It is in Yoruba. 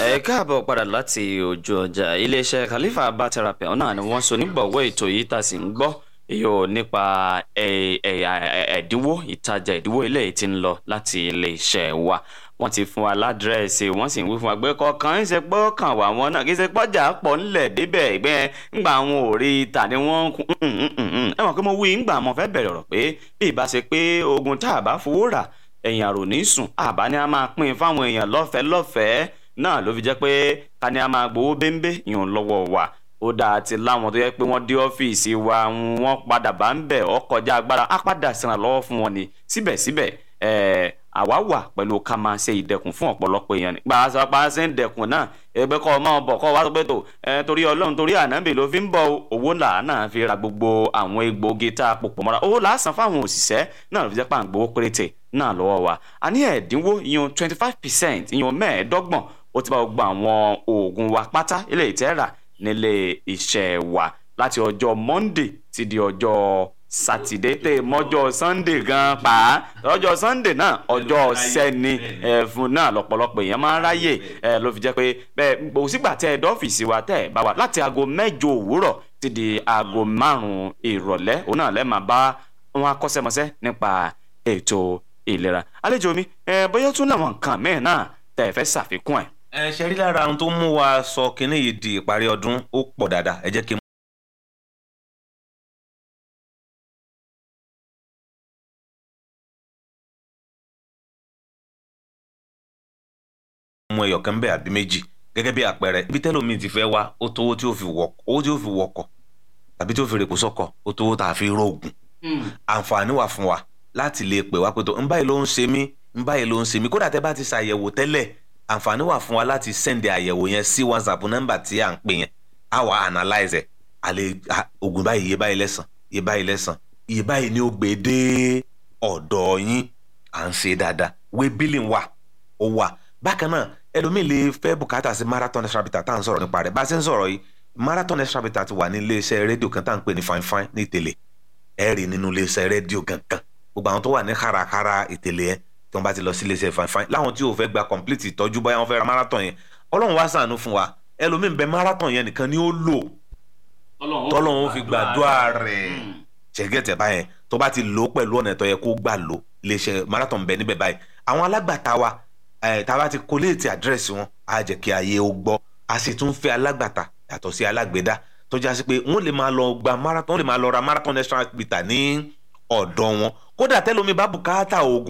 ẹ káàbọ̀ padà láti ojú ọjà iléeṣẹ́ Khalifa Herbal Therapy náà ni wọ́n so nígbọ̀wọ́ ètò yìí tá a sì ń gbọ́ yóò nípa ẹ̀dínwó ìtajà ẹ̀dínwó eléyìí tí ń lọ láti iléeṣẹ́ wa wọ́n ti fún wa ládírẹ́sì wọ́n sì ń wí fún wa pé kọ̀ọ̀kan ń ṣe pé ó kàn wá wọn náà kì í ṣe pọ́jà pọ̀ ńlẹ̀ débẹ̀ ẹgbẹ́ ńgbà àwọn ò rí ta ni wọ́n ń kún ẹ mọ̀ pé mo wí ńgbà mo fẹ́ bẹ̀rẹ̀ ọ̀rọ̀ pé bí ìbá ṣe pé ogun tá a bá fowó rà ẹ̀yìn àrò ní sùn àbá ni a máa pín fáwọn èèyàn lọ́fẹ̀ẹ́ lọ́fẹ̀ẹ́ náà ló fi jẹ́ pé ká ní a máa gbowó bẹ́ńbẹ́ yàn lọ́wọ́ wa ó dáa ti láwọn tó yẹ pé wọ́n dé ọ́fíìsì wa wọ́n padà bá ń bẹ̀ ọ́ kọjá agbára á padà ṣèrànlọ́wọ́ fún wọn ni síbẹ̀síbẹ̀ ẹ̀ẹ́ àwa wà pẹ̀lú ká máa ṣe ìdẹ̀kùn fún ọ̀pọ̀lọpọ̀ èèyàn nígbà àṣàpá ṣe ń dẹ̀kùn náà ẹgbẹ́ kọ́ ọmọ ọbọ̀ kọ́ wá sọ pé tó ẹ torí ọlọ́run torí ànábì ló fi ń bọ̀ owó là náà fi ra gbogbo àwọn egbòogi tá a pòpọ̀ mọ́ra owó là á san fáwọn òṣìṣẹ́ náà ló fi jẹ́ pà ń gbowó péréte náà lọ́wọ́ wa a ní ẹ̀dínwó ìyẹn twenty five percent ìyẹn mẹ́ẹ̀ẹ́dọ́gbọ̀n ó ti bá gbogbo àwọn oògùn wa pátá ilé ìtẹ́rà nílé iṣẹ́ wa láti ọjọ́ monday ti di ọjọ́ sátidé tẹ mọ́jọ́ sunday gan pa á ọjọ́ sunday náà ọjọ́ sẹ́ni ẹ̀fun náà lọ́pọ̀lọpọ̀ èèyàn máa ń ráyè ẹ̀ ló fi jẹ́ pé bẹ́ẹ̀ kò sígbà tẹ́ ẹ dọ́fíìsì wa tẹ́ ẹ bá wa láti aago mẹ́jọ òwúrọ̀ ti di aago márùn-ún ìrọ̀lẹ́ òun náà lẹ́ẹ̀ máa bá wọn akọ́ṣẹ́mọṣẹ́ nípa ètò ìlera àlejò mi ẹ bóyá tún làwọn nǹkan mẹ́rin náà tẹ́ ẹ fẹ́ ṣàfikún ẹ̀. ẹ ṣe rí lára ohun tó mú wa sọ kínní yìí di ìparí ọdún ó pọ̀ dáadáa ẹ jẹ́ kí n mú ẹyọ kan bẹ́ẹ̀ àbí méjì gẹ́gẹ́ bí àpẹẹrẹ ibi tẹ́lómi ti fẹ́ wá ó tó owó tí ó fi wọkọ̀ owó tí ó fi wọkọ̀ tàbí tí ó fi rèpò sọ́kọ̀ ó tó owó tá a fi róògùn àǹfààní wà fún wa láti lè pè wá pé tó ń báyìí ló ń ṣe mí ń báyìí ló ń ṣe mí kódà tẹ́ bá ti ṣàyẹ̀wò tẹ́lẹ̀ àǹfààní wà fún wa láti sẹ́ndẹ̀ àyẹ̀wò yẹn sí whatsapp nọ́mbà tí à ń pè yẹn á wà analyze ẹ̀ àlè oògùn báyìí iye báyìí lẹ́sàn iye báyìí lẹ́sàn iye báyìí ni ó gbé dé ọ̀dọ̀ yín à ń ṣe dáadáa wé billing wà ó wà bákan náà ẹlòmíì lè fẹ́ bùkátà sí marathon extra bitter tá à ń sọ̀rọ̀ nípa rẹ̀ bá a ṣe ń sọ̀rọ̀ yìí marathon extra bitter ti wà ní iléeṣẹ́ rédíò kan tá à ń pè ní fine fine ní ìtẹ̀lẹ̀ ẹ rí nínú iléeṣẹ́ rédíò gangan gbogbo àwọn tó wà ní kárakára ìtẹ̀lẹ̀ yẹn tí wọ́n bá ti lọ sí iléeṣẹ́ fine fine láwọn tí ò fẹ́ gba complete ìtọ́jú báyà wọ́n fẹ́ ra marathon yẹn ọlọ́run wá ṣàánú fún wa ẹlòmíì bẹ marathon yẹn nìkan ni ó lò tọ́lọ́run fi gbàdúrà rẹ̀ ṣẹ̀gẹ́tẹ̀ báyẹn tó bá ti lò ó pẹ̀lú ọ̀nà tó yẹ kó gbà lò iléeṣẹ́ marathon bẹ níbẹ̀ báyìí àwọn alágbàtà wa tá a bá ti kóléètì àdírẹ́sì wọn á jẹ́ kí ayé ó gbọ́ a sì tún fẹ́ alágbàtà yàtọ̀ sí alágbèédá tó já sí pé wọ́n lè máa lọ gba marathon wọ́n lè máa lọ ra marathon extra bitter ní ọ̀dọ̀ wọn kódà tẹ́lómi bá bùkátà oògùn